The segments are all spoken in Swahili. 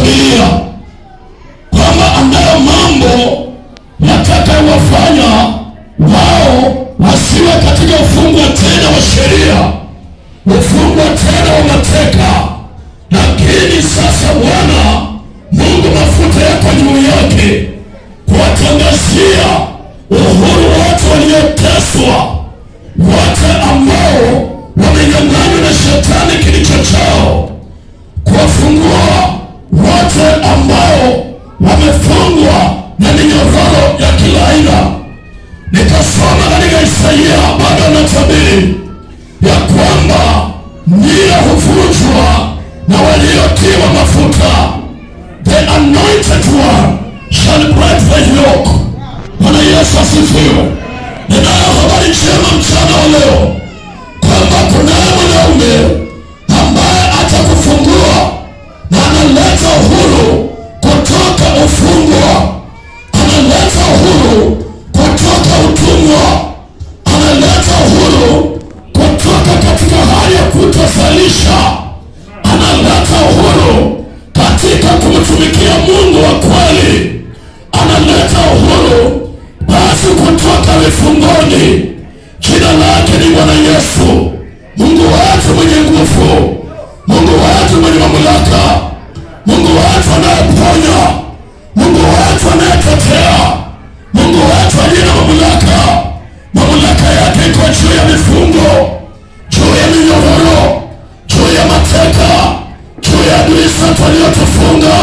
Biblia kwamba anayo mambo yatakayowafanya wao wasiwe katika ufungwa tena wa sheria, ufungwa tena wa mateka. Lakini sasa Bwana Mungu mafuta yako juu yake kuwatangazia uhuru watu walioteswa, wote ambao wamenyang'anywa na shetani kilicho chao, kuwafungua wote ambao wamefungwa na minyororo ya kila aina. Nikasoma katika Isaia bado anatabiri ya kwamba nira huvunjwa na waliotiwa mafuta, the anointed one shall break the yoke. Bwana Yesu asifiwe. Ninayo habari njema mchana wa leo kwamba kunaye mwanaume ambaye atakufungua na analeta uhuru kutoka ufungwa, analeta uhuru kutoka utumwa, analeta uhuru kutoka katika hali ya kutozalisha, analeta uhuru katika kumtumikia Mungu wa kweli, analeta uhuru basi kutoka vifungoni. Jina lake ni Bwana Yesu, Mungu wetu mwenye nguvu, Mungu wetu mwenye mamlaka, Mungu wetu anayeponya, Mungu wetu anayetetea, Mungu wetu aliye na mamlaka. Mamlaka yake iko juu ya mifungo, juu ya minyororo, juu ya mateka, juu ya adui zetu waliotufunga.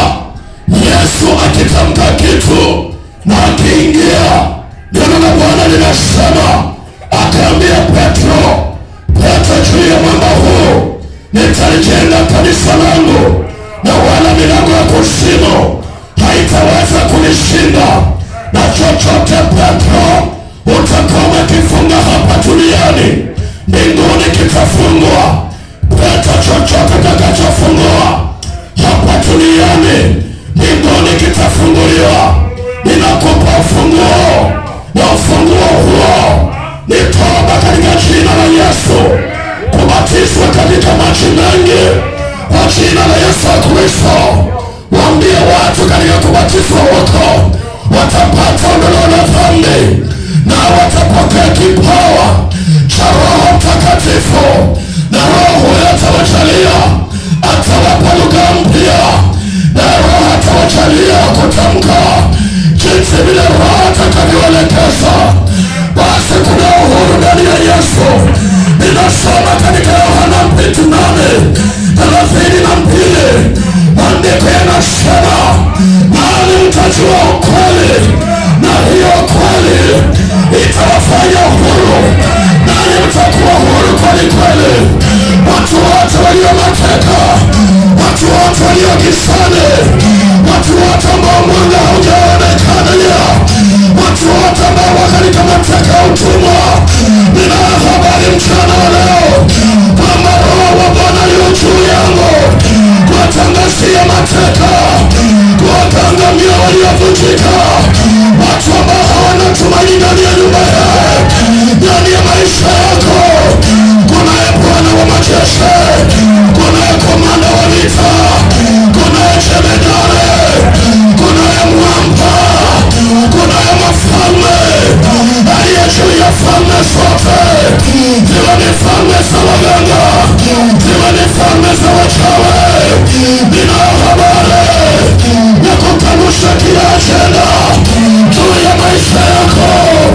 Yesu akitamka kitu na akiingia, neno la Bwana linasema, akaambia Petro, Petro, juu ya mwamba huu nitalijenga kanisa langu, na wala milango ya kuzimu haitaweza kulishinda. Na chochote Petro utakuwa umekifunga hapa duniani, mbinguni kitafungwa. Petro, chochote utakachofungua hapa duniani, mbinguni kitafunguliwa. Ninakupa ufunguo, na ufunguo huo ni toba katika jina la Yesu, kubatizwa katika maji mengi kwa jina la Yesu Kristo. Waambie watu katika kubatizwa huko watapata ondoleo la dhambi na watapokea kipawa cha Roho Mtakatifu, na Roho huyo atawajalia, atawapa lugha mpya, na Roho atawajalia kutamka jinsi vile Roho atakavyoelekeza. Basi kuna uhuru ndani ya Yesu. Ninasoma katika Yohana mbili nane thelathini na mbili maandiko yanasema, nani mtajua ukweli, na hiyo kweli itawafanya huru, nani mtakuwa huru kweli kweli. Watu wote walio mateka, watu wote walio gizani, watu wote ambao mwanga haujaonekana leo, watu wote ambao wakalika mateka ya utumwa, nina habari mchana wa leo kwamba Roho wa Bwana yu juu yangu kuwatangazia mateka, kuwakangamia waliovunjika, watu ambao hawana tumaini ndani ya nyumba yao, ndani ya maisha yako. Kunaye Bwana wa majeshi, kunaye komanda wa vita, kunaye jemedare, kunaye mwamba, kunaye mafalme aliye juu ya falme zote, ziwe ni falme za waganga, ziwe ni falme za wachawi. Nina habari ya kukanusha kila ajenda juu ya maisha yako,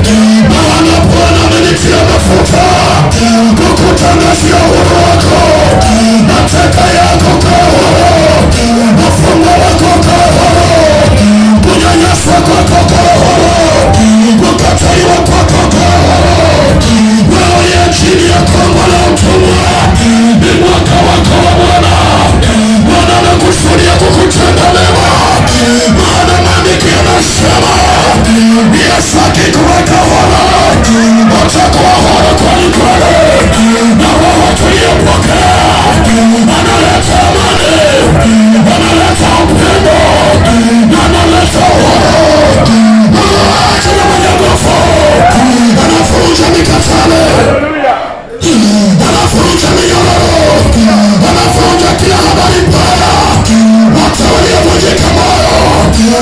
maana Bwana amenitia mafuta kukutangazia uhuru wako, mateka yako kaa huru, mfungo wako kaa huru, kunyanyaswa kwako kaa huru, kukataliwa kwako kaa huru. Wewe uliye chini ya kongo la utumwa, ni mwaka wako wa Bwana. Bwana anakusudia kukutenda mema, maana maandiko yanasema Yesu akikuweka huru utakuwa huru kweli kweli, na roho tuliyo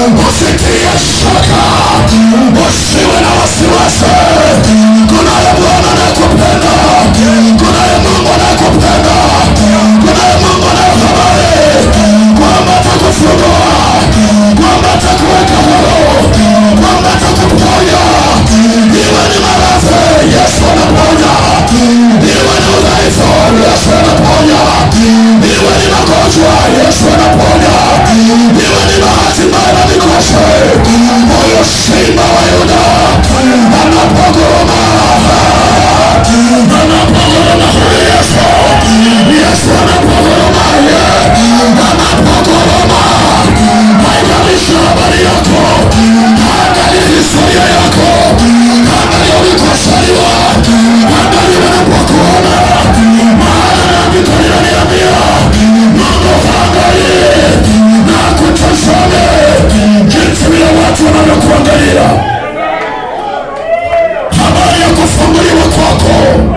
usitie shaka, usiwe na wasiwasi. Kunaye Bwana anayekupenda, kunaye Mungu anayekupenda, kunaye Mungu anayehabari kwamba atakufungua, kwamba atakuweka huru, kwamba atakuponya. Iwe ni maradhi, Yesu anaponya. Iwe ni udhaifu, Yesu anaponya. Iwe ni magonjwa, Yesu anaponya. Iwe ni bahati mbaya na mikosi, huyo simba wa Yuda anapogoma, anapogoma huyu Yesu, Yesu anapogoma, anapogoma. Haijalishi habari yako, angalia historia yako, angalia ulikosaliwa, angalia wanapokuona, maana andiko linaniambia Mungu haangalie na kutazame jinsi vile watu wanavyokuangalia. Habari ya kufunguliwa kwako,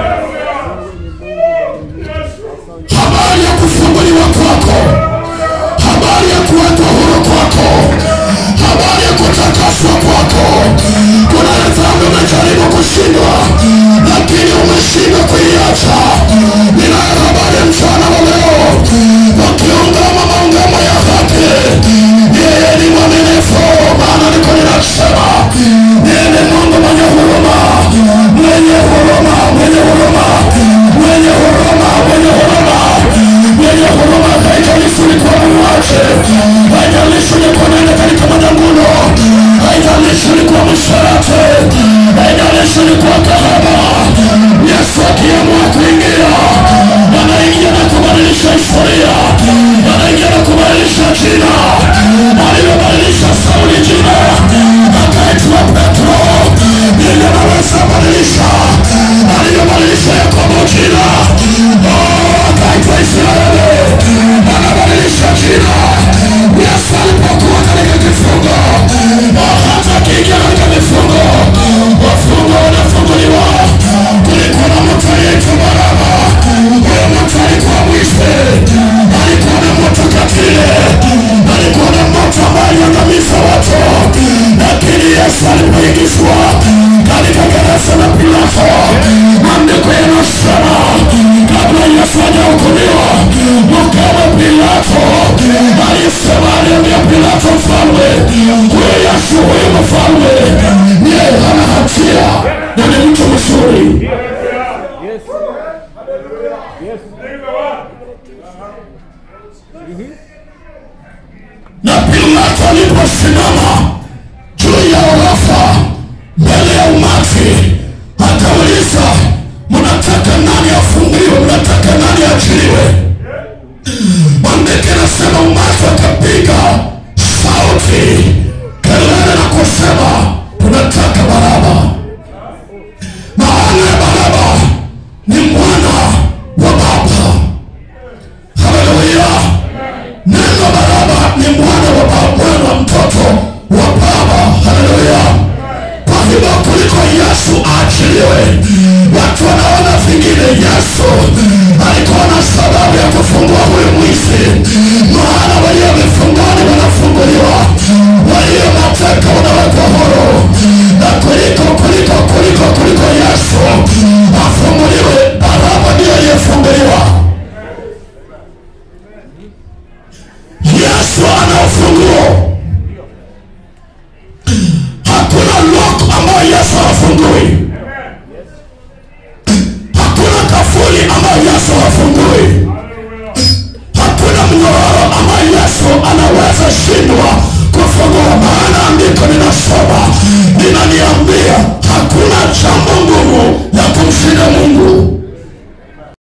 habari ya kufunguliwa kwako, habari ya kuwekwa huru kwako, habari ya kutakaswa kwako. Kuna dhambi umejaribu kushindwa, lakini umeshindwa kuiacha. Ninayo habari ya mchana wa leo, ukiungama maungamo ya haki, yeye ni mwaminifu, maana niko ninasema yeye ni Mungu mwenye huruma, mwenye huruma, mwenye huruma, mwenye huruma, mwenye huruma, mwenye huruma. Haijalishi ulikuwa muuaji, haijalishi ulikuwa unaenda katika majanguno, haijalishi ulikuwa msherati, haijalishi ulikuwa kahaba, Yesu akiamua